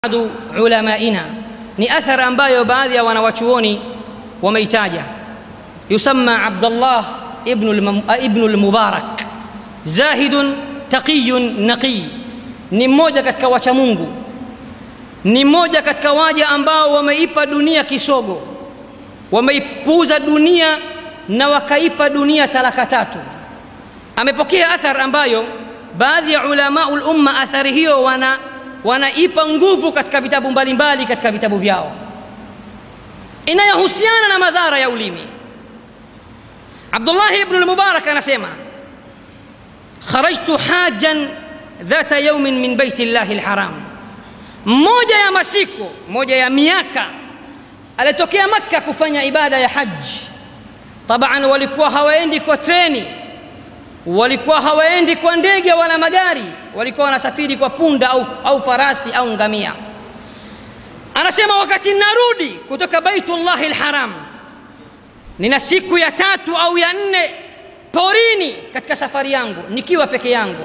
badu ulamaina ni athar ambayo baadhi ya wanawachuoni wameitaja yusamma abdallah ibnu lmubarak zahidun taqiyun naqiy ni mmoja katika wacha mungu ni mmoja katika waja ambao wameipa dunia kisogo wameipuuza dunia na wakaipa dunia talaka tatu amepokea athar ambayo baadhi ya ulamau lumma athari hiyo wana wanaipa nguvu katika vitabu mbalimbali katika vitabu vyao inayohusiana na madhara ya ulimi abdullahi ibnu lmubarak anasema kharajtu hajan dhata yaumin min baiti llahi lharam mmoja ya masiku moja ya miaka alitokea makka kufanya ibada ya haji taban walikuwa hawaendi kwa treni walikuwa hawaendi kwa ndege wala magari walikuwa wanasafiri kwa punda au, au farasi au ngamia anasema wakati narudi kutoka baitullahi lharam nina siku ya tatu au ya nne porini katika safari yangu nikiwa peke yangu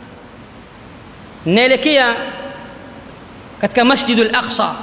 naelekea katika masjidu laqsa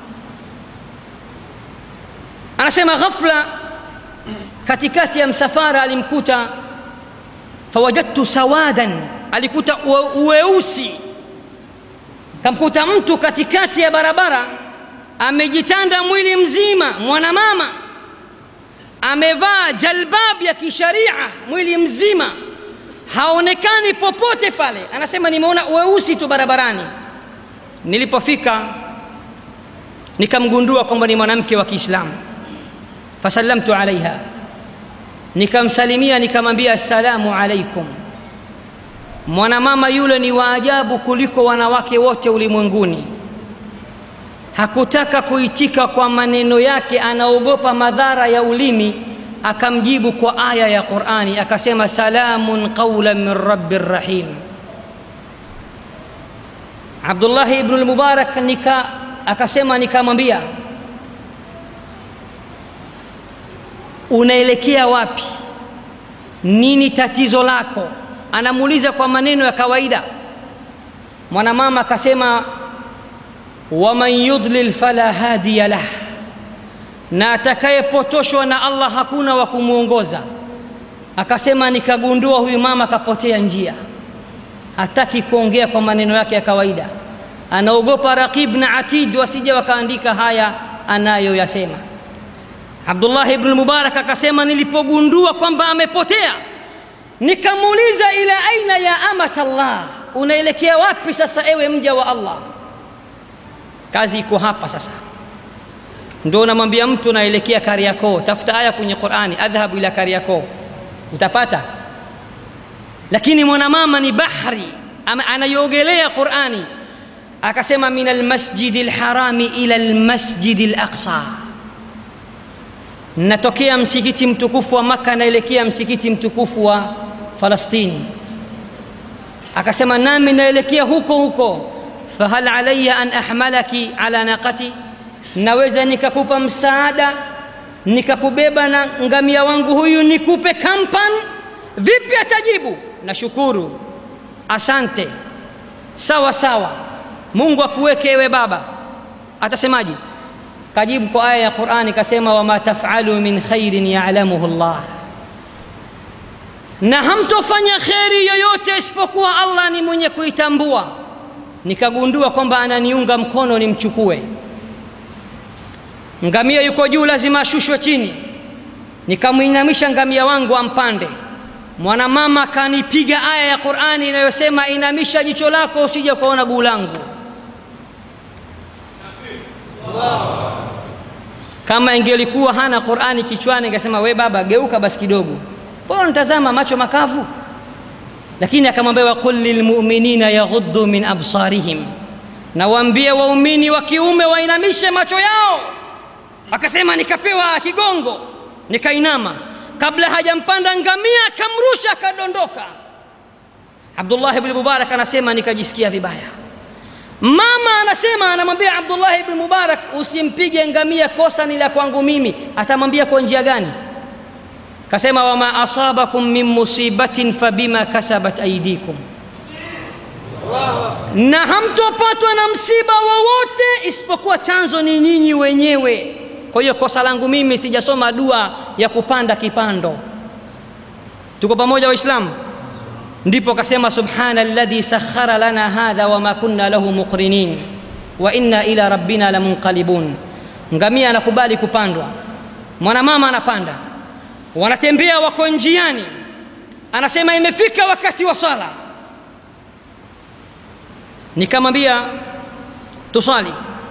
anasema ghafla katikati ya msafara alimkuta fawajadtu sawadan alikuta uweusi kamkuta mtu katikati ya barabara amejitanda mwili mzima mwanamama amevaa jalbab ya kisharia mwili mzima haonekani popote pale anasema nimeona uweusi tu barabarani nilipofika nikamgundua kwamba ni mwanamke wa kiislamu fasallamtu alaiha nikamsalimia nikamwambia assalamu alaikum mwanamama yule ni waajabu kuliko wanawake wote ulimwenguni hakutaka kuitika kwa maneno yake anaogopa madhara ya ulimi akamjibu kwa aya ya qurani akasema salamun qaulan min rabbi rahim abdullahi ibnu lmubarak nika akasema nikamwambia unaelekea wapi nini tatizo lako anamuuliza kwa maneno ya kawaida mwanamama akasema waman yudlil fala hadiya lah na atakayepotoshwa na allah hakuna wa kumwongoza akasema nikagundua huyu mama akapotea njia hataki kuongea kwa maneno yake ya kawaida anaogopa raqib na atid wasije wakaandika haya anayoyasema abdullahi ibnu lmubarak akasema nilipogundua kwamba amepotea nikamuuliza ila aina ya amat llah unaelekea wapi sasa ewe mja wa allah kazi iko hapa sasa ndo unamwambia mtu naelekea kariakoo tafuta aya kwenye qurani adhhabu ila kariakoo utapata lakini mwanamama ni bahri anayogelea qurani akasema min almasjidi lharami ila lmasjidi laqsa natokea msikiti mtukufu wa maka naelekea msikiti mtukufu wa falastini akasema nami naelekea huko huko fahal alaya an ahmalaki ala naqati naweza nikakupa msaada nikakubeba na ngamia wangu huyu nikupe kampan vipi atajibu nashukuru asante sawa sawa mungu akuweke ewe baba atasemaje kajibu kwa aya ya qurani kasema wama tafalu min khairin yalamuhu llah na hamtofanya kheri yoyote isipokuwa allah ni mwenye kuitambua nikagundua kwamba ananiunga mkono nimchukue ngamia yuko juu lazima ashushwe chini nikamwinamisha ngamia wangu ampande mwanamama akanipiga aya ya qurani inayosema inamisha jicho lako usije kuona guu langu kama ingelikuwa hana qurani kichwani ingesema we baba geuka basi kidogo mbona nitazama macho makavu lakini akamwambia waqul lilmuminina yaghuddu min absarihim na waambie waumini wa kiume wainamishe macho yao akasema nikapewa kigongo nikainama kabla hajampanda ngamia akamrusha akadondoka abdullahi bni mubarak anasema nikajisikia vibaya mama anasema anamwambia abdullahi bni mubarak usimpige ngamia kosa ni la kwangu mimi atamwambia kwa njia gani kasema wama asabakum min musibatin fabima kasabat aidikum na hamtopatwa na msiba wowote isipokuwa chanzo ni nyinyi wenyewe kwa hiyo kosa langu mimi sijasoma dua ya kupanda kipando tuko pamoja waislamu ndipo akasema subhana alladhi sakhara lana hadha wama kunna lahu muqrinin wa inna ila rabbina lamunqalibun ngamia anakubali kupandwa mwanamama anapanda wanatembea wako njiani anasema imefika wakati wa swala nikamwambia tusali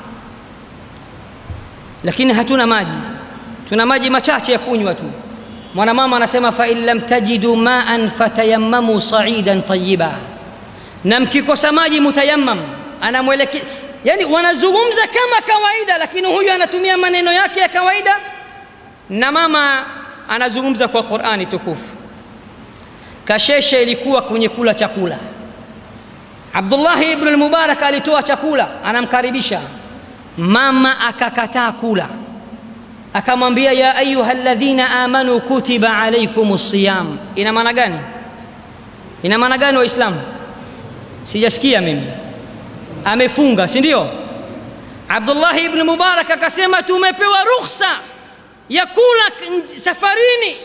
lakini hatuna maji tuna maji machache ya kunywa tu mwanamama anasema fain lam tajidu maan fatayammamu saidan tayiba na mkikosa maji mutayammam anamwelekea yani wanazungumza kama kawaida lakini huyu anatumia maneno yake ya kawaida na mama anazungumza kwa qurani tukufu kasheshe ilikuwa kwenye kula chakula abdullahi ibnu lmubarak alitoa chakula anamkaribisha mama akakataa kula akamwambia ya ayuha ladhina amanu kutiba alaikum siyam ina maana gani ina maana gani waislamu sijasikia mimi amefunga si ndio abdullahi ibnu mubarak akasema tumepewa rukhsa ya kula safarini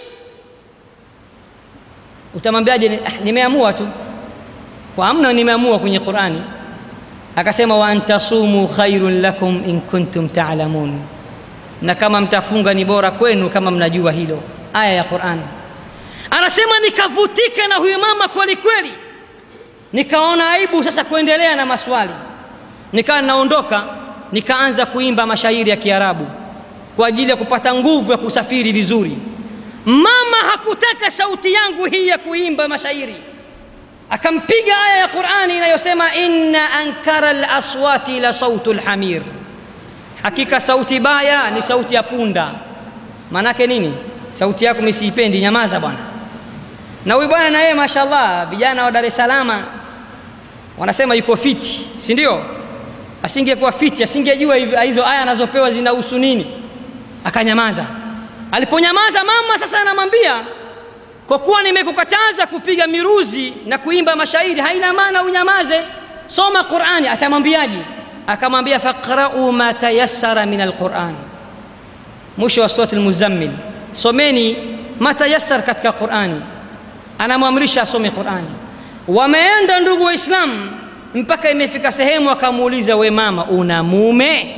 utamwambiaje ah, nimeamua tu kwa amna nimeamua kwenye qurani akasema wa antasumu khairun lakum in kuntum talamun na kama mtafunga ni bora kwenu kama mnajua hilo aya ya qurani anasema nikavutika na huyu mama kweli kweli nikaona aibu sasa kuendelea na maswali nikawa naondoka nikaanza kuimba mashairi ya kiarabu kwa ajili ya kupata nguvu ya kusafiri vizuri mama hakutaka sauti yangu hii ya kuimba mashairi akampiga aya ya qurani inayosema inna ankara laswati la sautu lhamir hakika sauti baya ni sauti ya punda maanake nini sauti yako misiipendi nyamaza bwana na huyu bwana na yeye mashallah vijana wa dar es salama wanasema yuko fiti si ndio asingekuwa fiti asingejua hizo aya anazopewa zinahusu nini akanyamaza aliponyamaza mama sasa anamwambia kwa kuwa nimekukataza kupiga miruzi na kuimba mashairi haina maana unyamaze soma qurani atamwambiaje akamwambia faqrau ma tayassara min alquran mwisho wa surat lmuzammil someni ma tayassar katika qurani anamwamrisha asome qurani wameenda ndugu waislamu mpaka imefika sehemu akamuuliza we mama una mume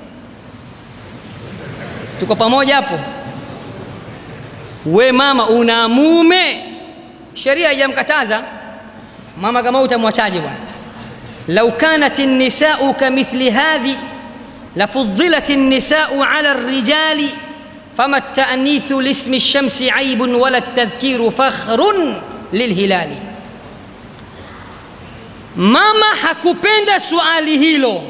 tuko pamoja hapo we mama una mume sheria haijamkataza mama kama utamwachaje bwana lau kanat nisau kamithli hadhi lafudhilat nisau ala rijali fama tanithu lismi lshamsi aibun wala tadhkiru fakhrun lilhilali mama hakupenda suali hilo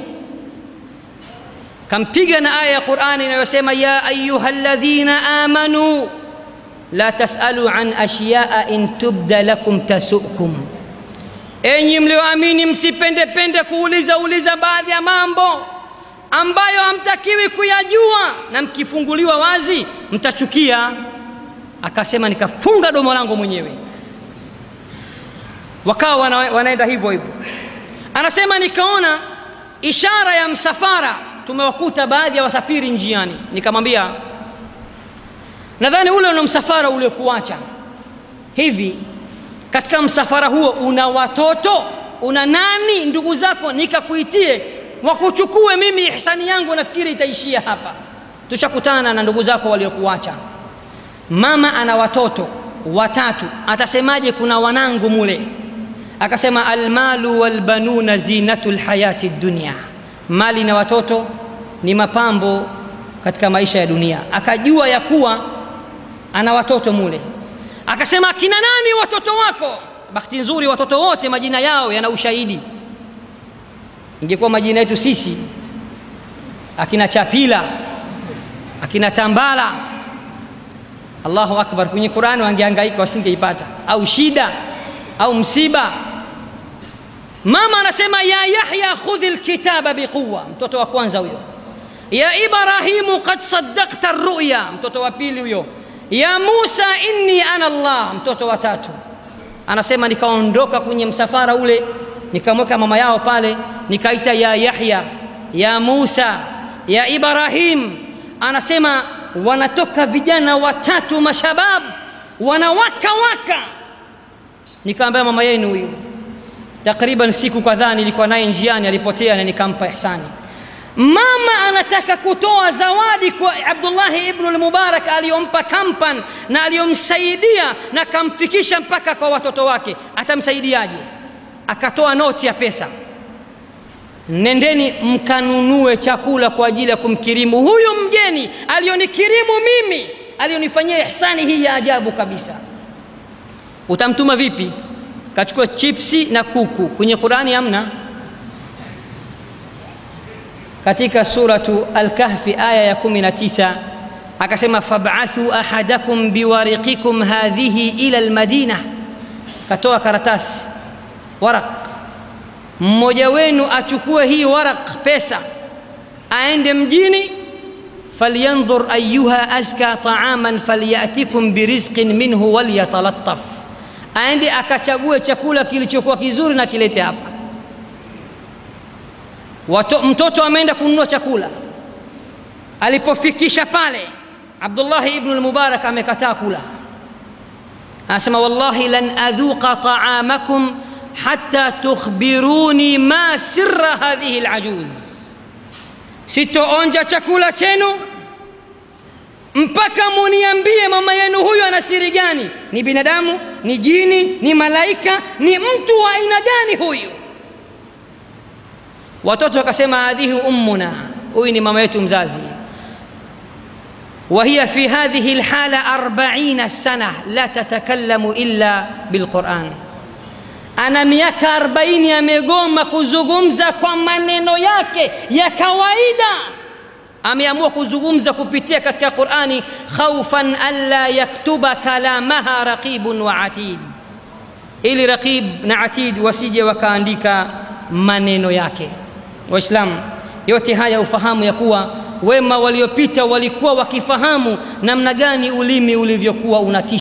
kampiga na aya ya qurani inayosema ya ayuha ladhina amanu la tasalu an ashyaa in tubda lakum tasukum enyi mlioamini msipendepende kuuliza uliza baadhi ya mambo ambayo hamtakiwi kuyajua na mkifunguliwa wazi mtachukia akasema nikafunga domo langu mwenyewe wakawa wana, wanaenda hivyo hivyo anasema nikaona ishara ya msafara tumewakuta baadhi ya wasafiri njiani nikamwambia nadhani ule una msafara uliokuacha hivi katika msafara huo una watoto una nani ndugu zako nikakuitie wakuchukue mimi ihsani yangu nafikiri itaishia hapa tushakutana na ndugu zako waliokuacha mama ana watoto watatu atasemaje kuna wanangu mule akasema almalu walbanuna zinatu lhayati dunia mali na watoto ni mapambo katika maisha ya dunia akajua ya kuwa ana watoto mule akasema akina nani watoto wako bahati nzuri watoto wote majina yao yana ushahidi ingekuwa majina yetu sisi akina chapila akina tambala allahu akbar kwenye qurani wangeangaika wasingeipata au shida au msiba mama anasema ya yahya khudhi lkitaba biquwa mtoto wa kwanza huyo ya ibrahimu qad saddakta ruya mtoto wa pili huyo ya musa inni ana allah mtoto wa tatu anasema nikaondoka kwenye msafara ule nikamweka mama yao pale nikaita ya yahya ya musa ya ibrahim anasema wanatoka vijana watatu mashabab wanawaka waka nikaambia mama yenu huyu takriban siku kadhaa nilikuwa naye njiani alipotea na nikampa ihsani mama anataka kutoa zawadi kwa abdullahi ibnu lmubarak aliyompa kampan na aliyomsaidia na kamfikisha mpaka kwa watoto wake atamsaidiaje akatoa noti ya pesa nendeni mkanunue chakula kwa ajili ya kumkirimu huyu mgeni aliyonikirimu mimi aliyonifanyia ihsani hii ya ajabu kabisa utamtuma vipi kachukua chipsi na kuku kwenye qurani hamna katika suratu alkahfi aya ya 19 akasema fab'athu ahadakum biwariqikum hadhihi ila almadina katoa karatasi waraq mmoja wenu achukue hii waraq pesa aende mjini falyanzur ayuha azka taaman falyatikum birizqin minhu walyatalattaf aende akachague chakula kilichokuwa kizuri na kilete hapa Wato, mtoto ameenda kununua chakula alipofikisha pale abdullahi ibnu lmubarak amekataa kula anasema wallahi lan adhuqa taamakum hata tukhbiruni ma sirra hadhihi lajuz sitoonja chakula chenu mpaka muniambie mama yenu huyu ana siri gani ni binadamu ni jini ni malaika ni mtu wa aina gani huyu watoto wakasema hadhihi ummuna huyu ni mama yetu mzazi وهي في هذه الحالة أربعين سنة لا تتكلم إلا بالقرآن ana miaka arobaini amegoma kuzungumza kwa maneno yake ya kawaida ameamua kuzungumza kupitia katika qurani khaufan alla yaktuba kalamaha raqibun wa atid ili raqib na atid wasije wakaandika maneno yake waislamu yote haya ufahamu ya kuwa wema waliopita walikuwa wakifahamu namna gani ulimi ulivyokuwa unatisha